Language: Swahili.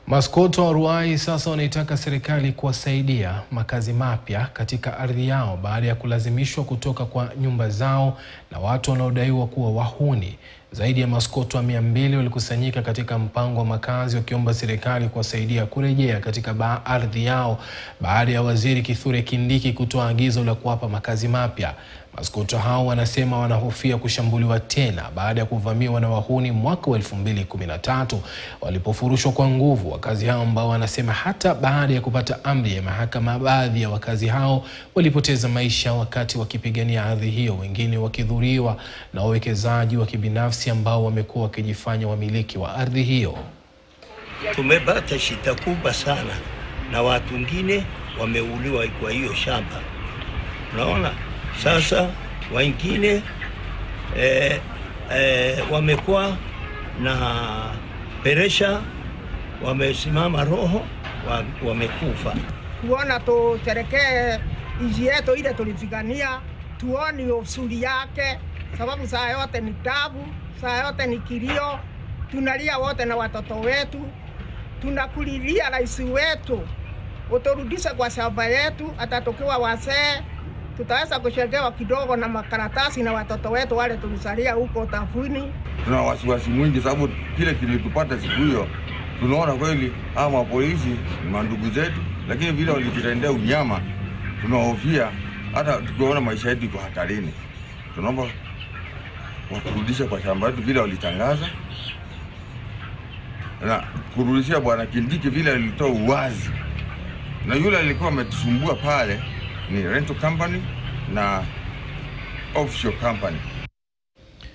Maskoto wa Ruai sasa wanaitaka serikali kuwasaidia makazi mapya katika ardhi yao baada ya kulazimishwa kutoka kwa nyumba zao na watu wanaodaiwa kuwa wahuni. Zaidi ya maskoto mia mbili walikusanyika katika mpango wa makazi wakiomba serikali kuwasaidia kurejea katika ardhi yao baada ya Waziri Kithure Kindiki kutoa agizo la kuwapa makazi mapya. Maskoto hao wanasema wanahofia kushambuliwa tena baada ya kuvamiwa na wahuni mwaka wa 2013 walipofurushwa kwa nguvu. Wakazi hao ambao wanasema hata baada ya kupata amri ya mahakama, baadhi ya wakazi hao walipoteza maisha wakati wakipigania ardhi hiyo, wengine wakidhuriwa na wawekezaji wa kibinafsi ambao wamekuwa wakijifanya wamiliki wa ardhi hiyo. Tumepata shida kubwa sana na watu wengine wameuliwa kwa hiyo shamba, unaona. Sasa wengine eh, eh, wamekuwa na peresha, wamesimama roho, wamekufa. Kuona tuterekee nchi yetu ile tulipigania, tuoni usuri yake, sababu saa yote ni tabu, saa yote ni kilio, tunalia wote na watoto wetu, tunakulilia rais wetu uturudishe kwa shamba yetu, hata tukiwa wazee tutaweza kusherekewa kidogo na makaratasi na watoto wetu wale tulisalia huko tafuni. Tuna wasiwasi mwingi sababu kile kilitupata siku hiyo, tunaona kweli hawa mapolisi ni mandugu zetu, lakini vile walitutendea unyama, tunahofia hata tukiona maisha yetu iko hatarini. Tunaomba waturudishe kwa shamba yetu vile walitangaza, na kurudishia Bwana Kindiki vile alitoa uwazi, na yule alikuwa ametusumbua pale ni rental company na offshore company.